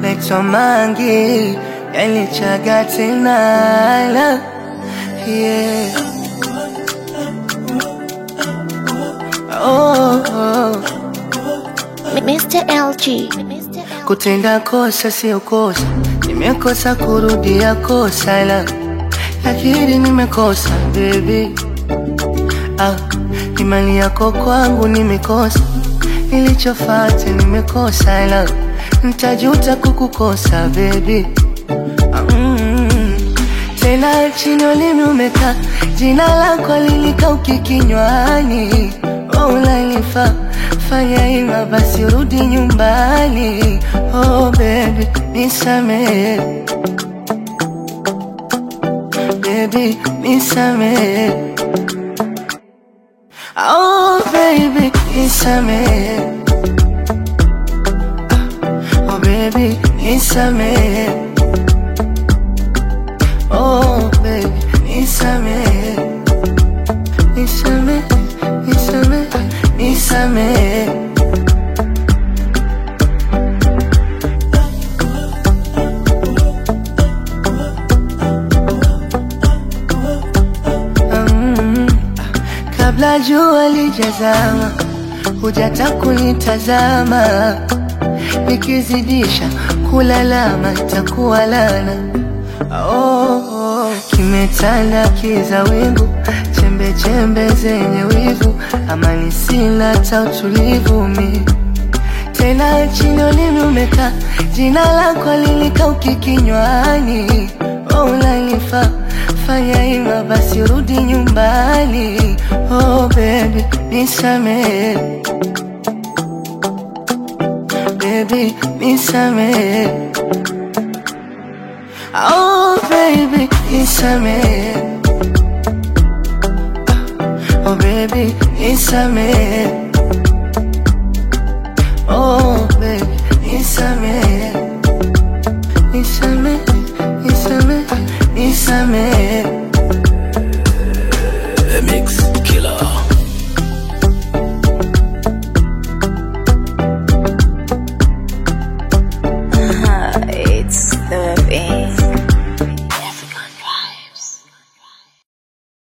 naitwa Mangi, yalichaga tena la yeah. oh, oh. Mr. LG. Kutenda kosa sio kosa, nimekosa kurudia kosa la lakini nimekosa baby. Ah, imani yako kwangu nimekosa, nilichofata nimekosa la ntajuta kukukosa baby. Ah, mm, tena chini ulimi umekaa, jina lako lilikauki kinywani, oh, unanifaa fanya ima basi rudi nyumbani, oh baby nisamehe baby nisamehe oh baby nisamehe oh baby nisamehe oh baby nisamehe nisamehe nisamehe nisamehe Mm, kabla jua lijazama, hujata kunitazama, nikizidisha kulalama itakuwa lana. Oh, oh, kimetanda kiza wingu, chembe chembe zenye wivu, amani sina hata utulivu mi tena chini ulimi umekaa, jina lako lilikauki kinywani, oh, unanifaa fanya ima basi rudi nyumbani, oh baby nisamehe, baby nisamehe, oh baby nisamehe, oh baby nisamehe